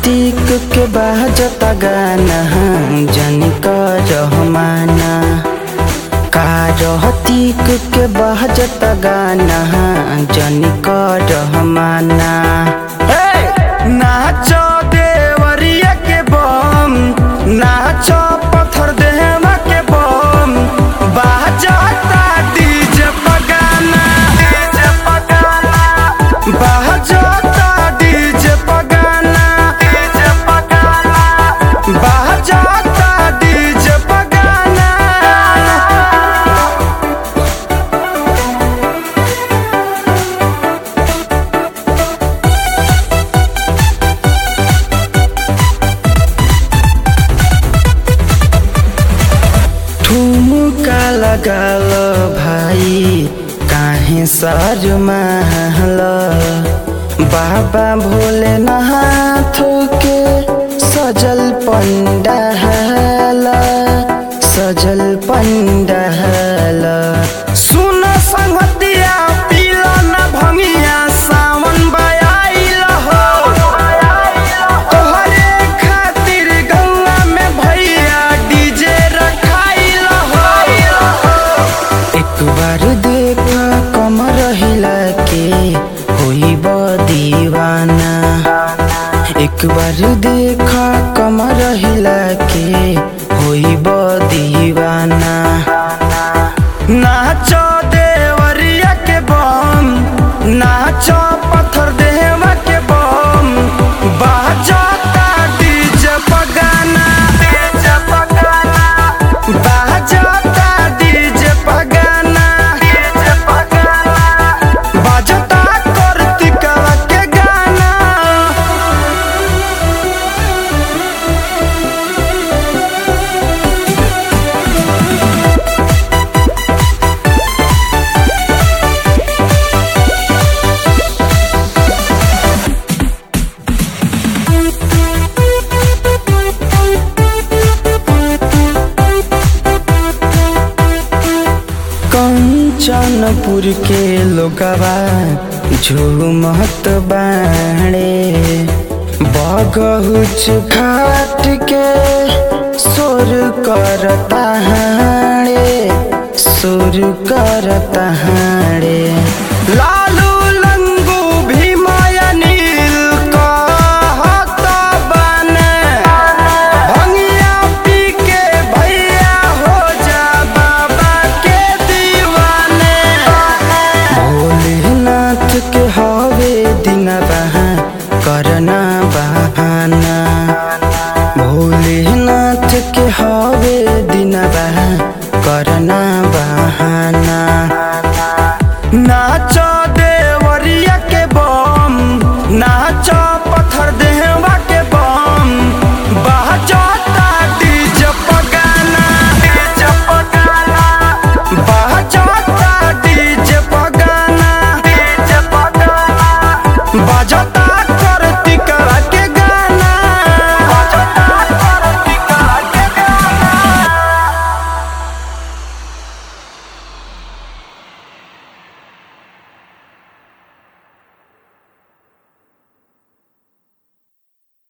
टीक के बाजता गाना जनी रहमाना कारहतीक के बाजता गाना जनी रहमाना नाचो देवरिया के बम नाचो पत्थर देहमा के बम बाजता डीजे पगाना डीजे पगाना बाजता डीजे पगाना डीजे पगाना बाजता डीजे पगाना ठुमुका लगाल भाइ काहे सर महल बाबा भोलेनाथ के सजल पंडाल सजल पंडाल सुन संगतिया पीला न भंगिया सावन बयाइल हो तोहरे खातिर गंगा में भैया डीजे रखाइल हो एक बार देख कमर हिला के होई दीवाना एक बार देख कमर हिला के होई दीवाना नाचो देवरिया के बम नाचो पत्थर देहवा के बम बाजता डीजे पगाना डीजे पगाना बाजता डीजे पगाना डीजे पगाना बाजता कार्तिकवा के गाना कंचनपुर के लोगवा झूमत बाणे बगहुच घाट के सुर करता हाणे सुर करता हाणे लालू लंगू भीमाया नील कहत बने भंगिया पी के भैया हो जा बाबा के दीवाने भोलेनाथ के हवे दिन बहा करना